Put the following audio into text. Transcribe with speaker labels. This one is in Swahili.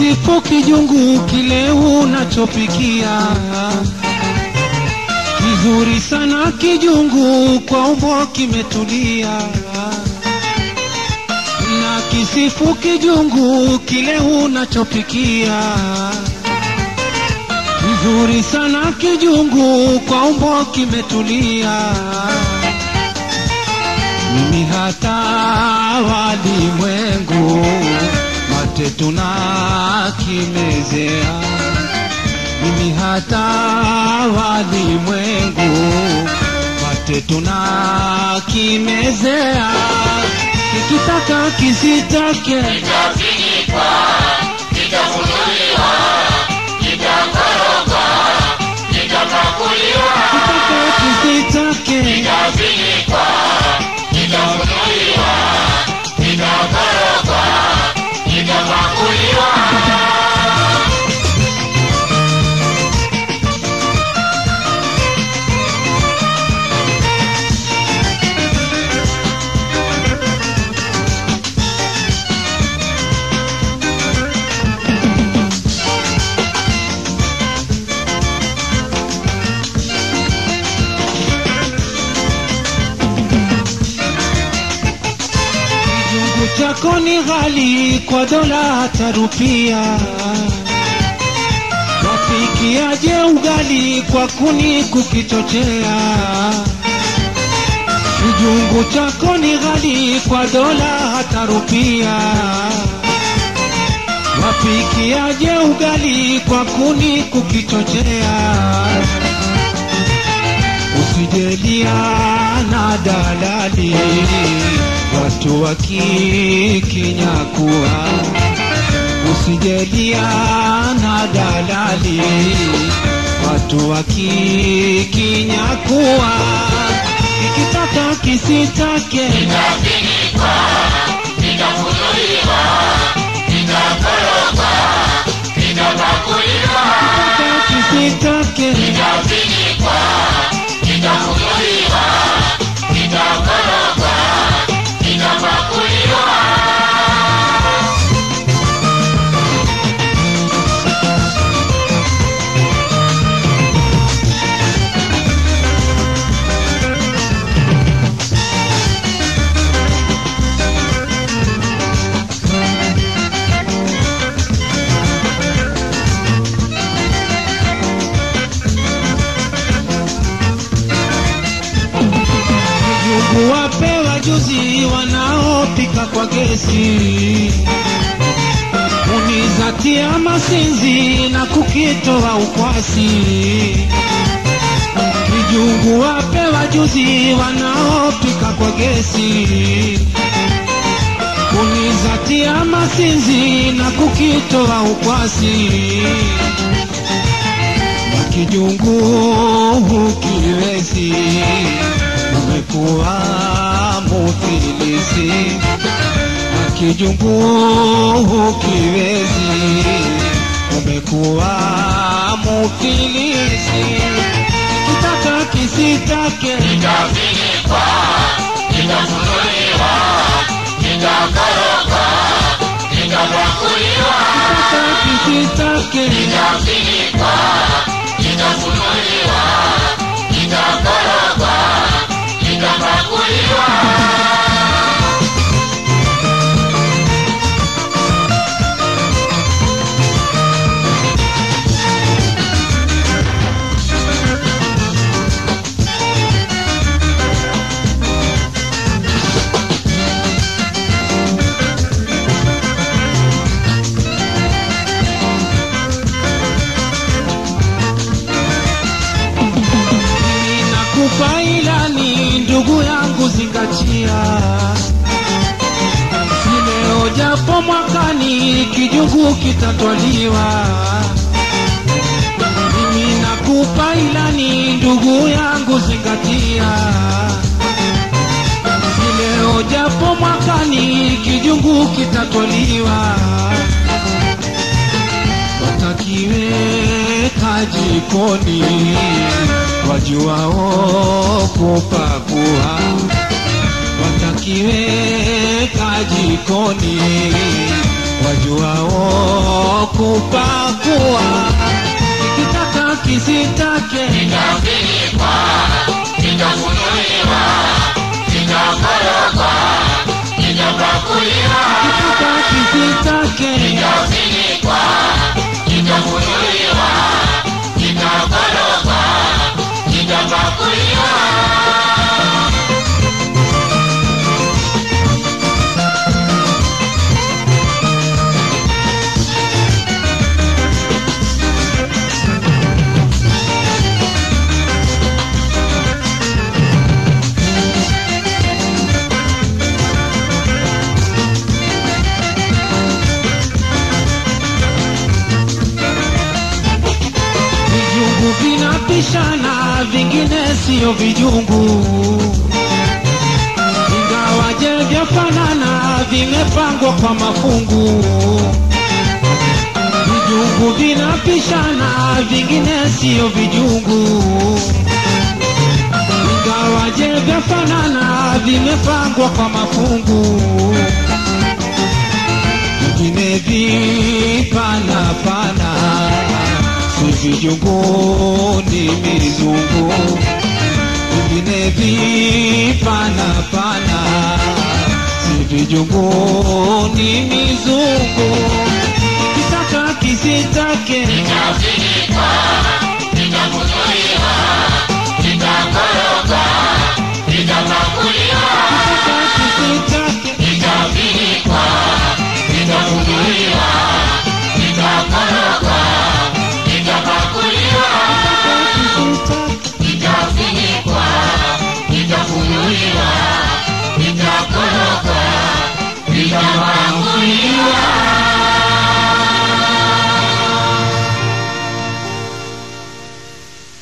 Speaker 1: kisifu kijungu kile unachopikia kizuri sana kijungu kwa umbo kimetulia na kisifu kijungu kile unachopikia kizuri sana kijungu kwa umbo kimetulia mimi hata walimwengu mate tunakimezea mimi hata walimwengu mate tunakimezea kikitaka kisitake
Speaker 2: kitafinikwa, kitafunuliwa, kitakorogwa, kitapakuliwa,
Speaker 1: kitaka kisitake
Speaker 2: kitafinikwa, kitafunuliwa, kitakorogwa, kitapakuliwa.
Speaker 1: kijungu chako ni ghali kwa dola hata rupia wapikiaje ugali kwa kuni kukichochea kijungu chako ni ghali kwa dola hata rupia wapikiaje ugali kwa kuni kukichochea usijelia na dalali watu wakikinyakua usijelia na dalali watu wakikinyakua ikitaka kisitake
Speaker 2: Kitafinikwa, kitafunuliwa, kitakorogwa, kitapakuliwa,
Speaker 1: kitaka kisitake
Speaker 2: kitafinikwa, kitafunuliwa, kitakorogwa, kitapakuliwa.
Speaker 1: Njugu wapewa juzi wanaopika kwa gesi, unizatia masinzi na kukitoa ukwasi. Kijungu wapewa juzi wanaopika kwa gesi, unizatia masinzi na kukitoa ukwasi na kijungu hukiwezi, umekuwa mufilisi. Na kijungu hukiwezi, umekuwa mufilisi. Kitaka kisitake,
Speaker 2: Kitafinikwa, kitafunuliwa, kitakorogwa, kitapakuliwa,
Speaker 1: kitaka kisitake,
Speaker 2: kitafinikwa, kitafunuliwa, kitakorogwa, kitapakuliwa.
Speaker 1: ninakupa ilani ndugu yangu, zingatia si leo japo mwakani kijungu kitatwaliwa. Mimi nakupa ilani ndugu yangu, zingatia si leo japo mwakani kijungu kitatwaliwa. Watakiweka jikoni wajuao kupakua, watakiweka jikoni wajuao kupakua kitaka kisitake
Speaker 2: kitafinikwa, kitafunuliwa, kitakorogwa, kitapakuliwa,
Speaker 1: kitaka kisitake
Speaker 2: kitafinikwa, kitafunuliwa, kitakorogwa, kitapakuliwa.
Speaker 1: vijungu vinapishana vingine siyo vijungu ingawaje vyafanana vimepangwa kwa mafungu vijungu vinapishana vingine siyo vijungu ingawaje vyafanana vimepangwa kwa mafungu vingine vipanapana si vijungu ni mizungu vingine vipanapana si vijungu ni mizungu kitaka kisitake
Speaker 2: Kitafinikwa, kitafunuliwa, kitakoroga,